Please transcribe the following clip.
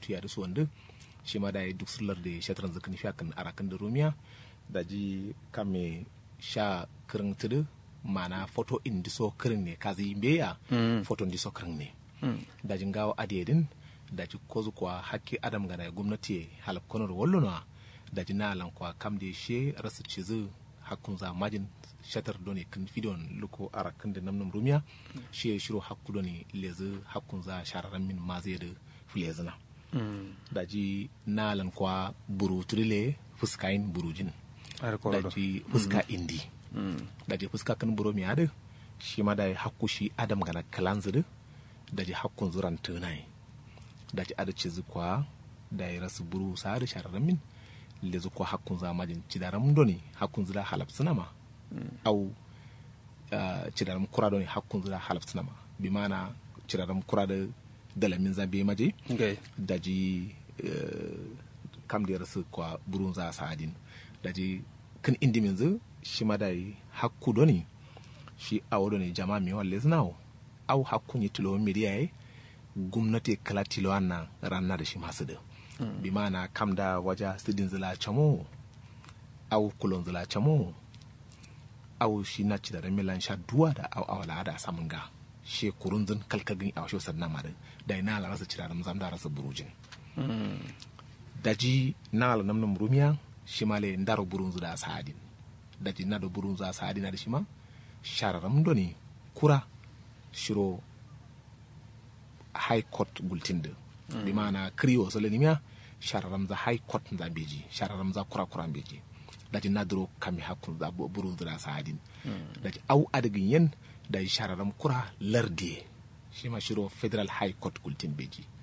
tuya da su wanda shi ma da ya duk sullar da shatran zakani fi akan arakan da rumiya da ji kame sha kirin tudu mana foto in diso kirin ne kazi beya foto in diso kirin ne da jin gawa adiyedin da ji kozu kwa hakki adam gana gwamnati halaf konar wallona da ji na alan kwa kam da she rasu cizu hakkun za majin shatar doni kan fidon luko ara kan da namnam rumiya shi ya shiro hakku doni lezi hakkun za shararan min ma zai da fulezina da ji na alan kwa buru turile fuskayin burujin da ji fuska indi da ji fuska kan buru mi adu shi ma da hakku shi adam gana kalan zudu da ji hakkun zuran tunai da ji ada cizu kwa da ya rasu buru sa da shararan min lezu kwa hakkun za majin cidaram doni hakkun zira halaf sinama au cidaram kura doni hakkun zira halaf sinama bi mana cidaram kura da dalamin za be maje da ji kam da rasu kwa burun za sa'adin da ji kan indi minzu shi ma da hakku doni shi awo doni jama'a mi walle zinawo au hakkun yi tilo miliya yi gwamnati kala tilo na ranar da shi masu da bi mana kam da waja sidin zila chamo au kulon zila chamo au shi na ci da ramilan sha duwa da au awala da samun ga she kurun zin kalkagin a washe sannan ma da ina la rasa ci da ramzam da rasa burujin daji na ala namnum rumiya shi ma le ndaro burun da sa'adin daji na da burun za sa'adin da shi ma shararam doni kura shiro high court gultin da bi mana kriyo so lenimia shararam za high court za beji shararam za kura kura beji daji nadro kami hakun za buru da sadin daji au adagin yen da shararam kura lardi shi ma shiro federal high court gultin beji